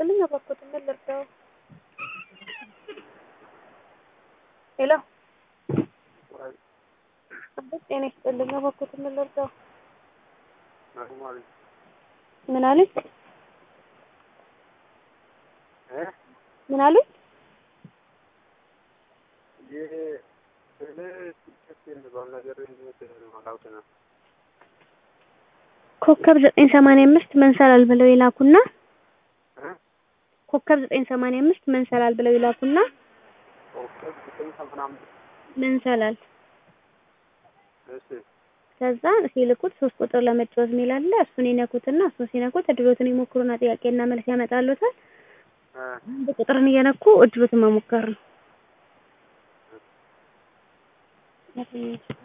ይስጥልኝ እባክዎትን ምን ልርዳዎ? ሄሎ አቤት ጤና ይስጥልኝ እባክዎትን ምን ልርዳዎ? ምን አሉኝ? ምን አሉኝ? ኮከብ ዘጠኝ ሰማንያ አምስት መንሰላል ብለው ይላኩና ኮከብ ዘጠኝ ሰማንያ አምስት መንሰላል ብለው ይላኩና መንሰላል ከዛ ሲልኩት ሶስት ቁጥር ለመጫወት የሚል አለ እሱን ይነኩትና እሱን ሲነኩት እድሎትን ይሞክሩና ጥያቄና መልስ ያመጣልዎታል አንድ ቁጥርን እየነኩ እድሎትን መሞከር ነው